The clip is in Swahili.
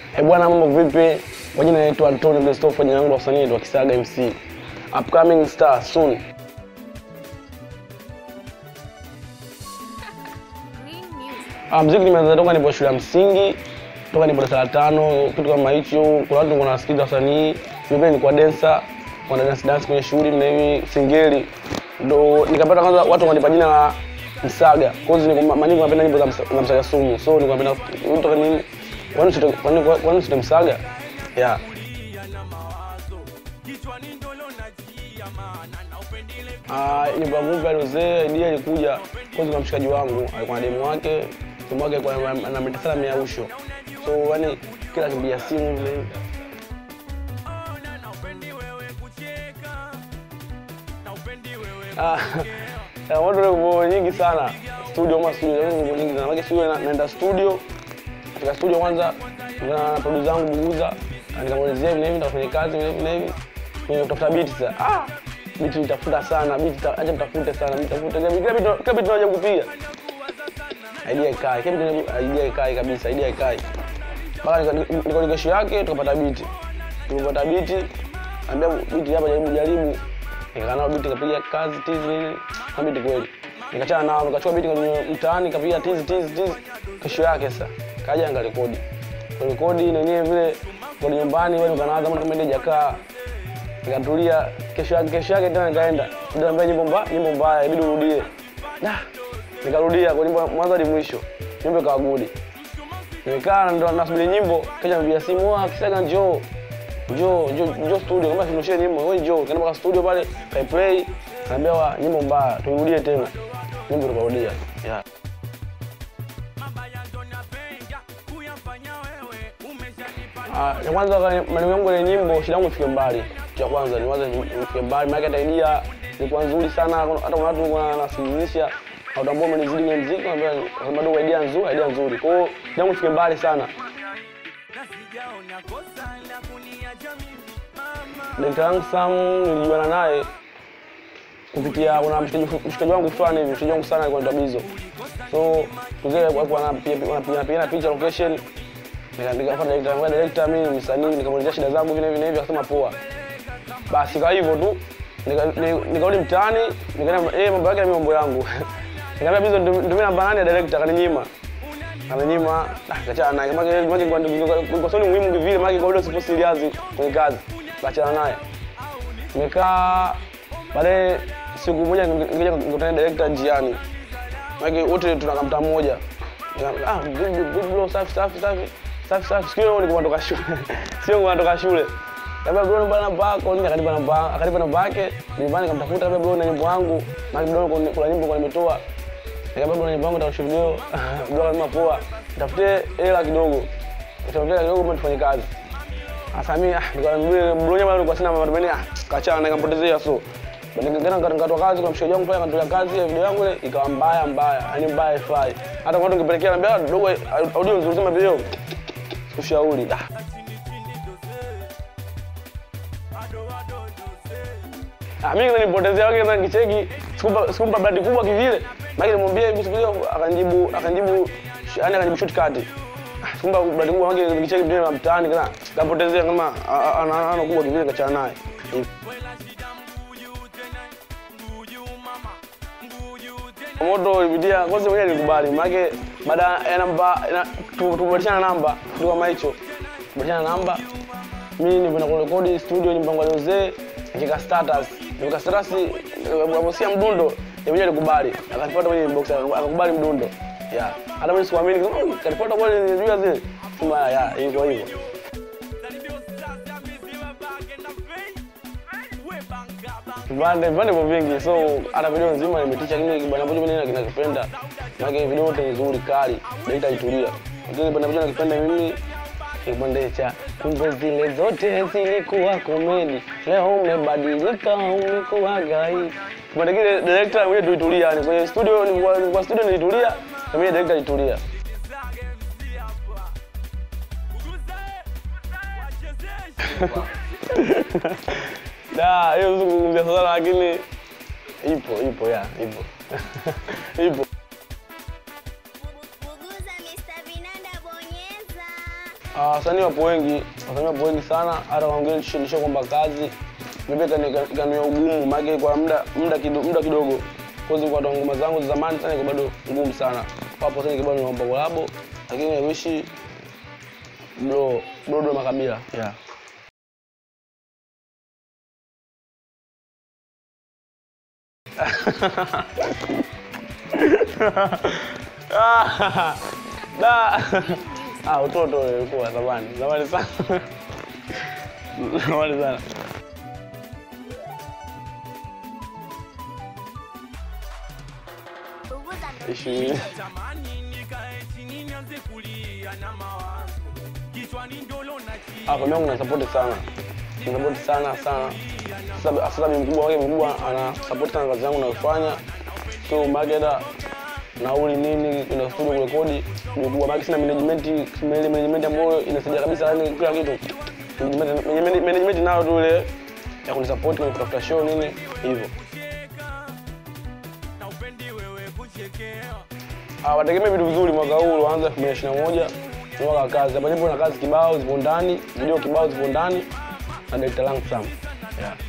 Eh bwana, mambo vipi? Kwa jina naitwa Antonio Christopher, jina langu la usanii naitwa Kisaga MC. Upcoming star soon. Green Music. Ah, muziki nimeanza toka nipo shule ya msingi, toka nipo darasa la tano, kitu kama hicho. Kuna watu kuna nasikiza wasanii, mimi pia nilikuwa dancer, kuna dance dance kwenye shughuli na hivi singeli. Ndo nikapata kwanza watu wakanipa jina la Msaga. Kwa hiyo niko manyingi napenda nyimbo za Msa- za Msaga Sumu. So nilikuwa napenda mtu kama nini? Kwani sio kwani kwani sio Msaga? Yeah. Ah, nyimbo ya movie alizee idea ilikuja kwanza kwa mshikaji wangu, alikuwa na demu wake, demu wake alikuwa anamleta sana miausho. So yani kila akipiga simu vile Ah, ya watu na nguo nyingi sana studio ama studio na nguo nyingi sana. Maana studio na- naenda studio katika studio kwanza na producer zangu Buguza nikamwelezea hivi na hivi nitafanya kazi hivi na hivi na hivi Mimi kutafuta beat sasa ah beat nitafuta sana beat ta- acha mtafute sana mtafute kila beat kila beat tunaja kupiga idea ikae kila beat idea ikae kabisa idea ikae mpaka nika- niko niko kesho yake tukapata beat tukapata beat ambia beat hapa jaribu jaribu nikakaa nao beat nikapiga kazi tizi nini na beat kweli nikachana nao nikachukua beat kwenye mtaani nikapiga tizi tizi tizi kesho yake sasa kaja ngarekodi rekodi na yenyewe vile kodi nyumbani wewe ukanaanza kama ile jakaa nikatulia kesho yake kesho yake tena nikaenda nikaambia nyimbo mbaya nyimbo mbaya ibidi urudie da nikarudia kwa nyimbo mwanzo hadi mwisho nyimbo ikawa gudi nimekaa ndo nasubiri nyimbo kaja mpigia simu ah kisaga njoo njoo njoo njoo studio kama tunushie nyimbo wewe njoo kaenda mpaka studio pale kai play naambia wa nyimbo mbaya tuirudie tena nyimbo tukarudia yeah Ah, ya kwanza kani- malengo yangu ya nyimbo shida yangu ifike mbali cha kwanza niwaze ifike mbali maana hata idea ilikuwa nzuri sana kuna- hata kuna watu walikuwa wanasikilisha au ambao wamenizidi kwenye muziki naambia bado idea nzuri idea nzuri kwa hiyo shida yangu ifike mbali sana Direkta yangu Sam nilijuana naye kupitia kuna mshikaji mshikaji wangu fulani hivi, mshikaji wangu sana alikuwa anaitwa Bizo. So mzee alikuwa anapiga anapiga anapiga picha location. Nikaandika kwa director, kwa director mimi ni msanii, nikamuelezea shida zangu vile vile hivi akasema poa. Basi kwa hivyo tu nika- ni- nikarudi mtaani, nikaenda eh mambo yake na mimi mambo yangu. Nikamwambia Bizo ndio namba nane ya director akaninyima. Akaninyima, ah kachana naye. Kama kile kama kwa kwa sababu muhimu vile maana kwa hiyo sipo serious kwenye kazi. Kachana naye. Nimekaa baadaye siku moja nikaja nikutana na director njiani. Maana wote tunakaa mtaa mmoja. Nika- Ah, good, good, good bro, safi safi safi. Safi safi. Siku hiyo nilikuwa natoka shule. Sio nilikuwa natoka shule. Labda bro namba namba yako, nini akanipa namba, akanipa namba yake. Nyumbani nikamtafuta labda bro na nyimbo yangu. Na bro kuna kuna nyimbo kwa nimetoa. Nikamwambia bro na nyimbo yangu nitakushoot video. Bro akasema poa. Tafute hela kidogo. Tafute hela kidogo mbona tufanye kazi. Sasa mimi ah nikamwambia bro nyama nilikuwa sina matumaini ah kachana nikampotezea so. Nikaenda nikatoa kazi kwa mshauri wangu pale akatoa kazi ya video yangu ile ikawa mbaya mbaya, yani mbaya ifai. Hata kwa watu ngepelekea naambia dogo audio nzuri sema video. Sikushauri. Ah. Ah, mimi nilipotezea wake na kicheki sikumpa sikumpa brand kubwa kivile. Maana nilimwambia hebu sikia akanjibu akanjibu yani akanjibu shortcut. Ah, Sikumpa brand kubwa wake kicheki ndio na mtaani kana kapotezea kama ana ana kubwa kivile kachana naye. moto ilipitia kwanza mwenyewe nilikubali maana baada ya namba na- tu- tubadilishana namba kitu kama hicho tubadilishana namba mimi nilipoenda kurekodi studio nyumba yangu aliozee nikika status nikika status amosia mdundo yeye mwenyewe alikubali akanifuata kwenye inbox akakubali mdundo yeah hata mimi sikuamini kama "Oh, kanifuata kweli nilijua zile sema ya hivyo hivyo vipande vipande vyo vingi so hata video nzima nimetisha kile kibanda ambacho mimi nakipenda maana video yote nzuri kali daita itulia kile kibanda ambacho nakipenda mimi kipande cha kumbe zile zote zilikuwa komedi leo umebadilika umekuwa gai kipande kile director mwenyewe tuitulia yani kwenye studio nilikuwa nilikuwa studio nilitulia na mimi director itulia da hiyo zungumzia sana lakini ipo ipo ya ipo ipo Buguza Mr. Vinanda bonyeza. wasanii wapo wengi, wasanii wapo wengi sana, hata wengine tushindisha kwamba kazi mimi kania ugumu, maana kwa muda muda kidogo, muda kidogo kozi kwa ndo ngoma zangu za zamani sana, iko bado ngumu sana. Wapo sana kibao naomba kolabo, lakini I wish bro bro ndo makabila yeah. Da. Ah, utoto ulikuwa zamani. Zamani sana. Zamani sana. Ishirini. Tamani nikae chini nianze kulia na mawazo kichwani ndolo na chi Ah, kwa na support sana. Na support sana sana. Sasa sasa bibi mkubwa wake mkubwa ana support sana kazi yangu nayofanya. So mageda nauli nini kuna studio kurekodi mkubwa baki sina management ile management ambayo inasaidia kabisa yani kila kitu. Management management- management nayo tu ile ya kunisupport kwenye kutafuta show nini hivyo. na upendi wewe kuchekewa Ah, wategemea vitu vizuri mwaka huu uanza 2021 ni mwaka wa kazi. Hapa nipo na kazi kibao zipo ndani, video kibao zipo ndani na director langu Sam. Yeah.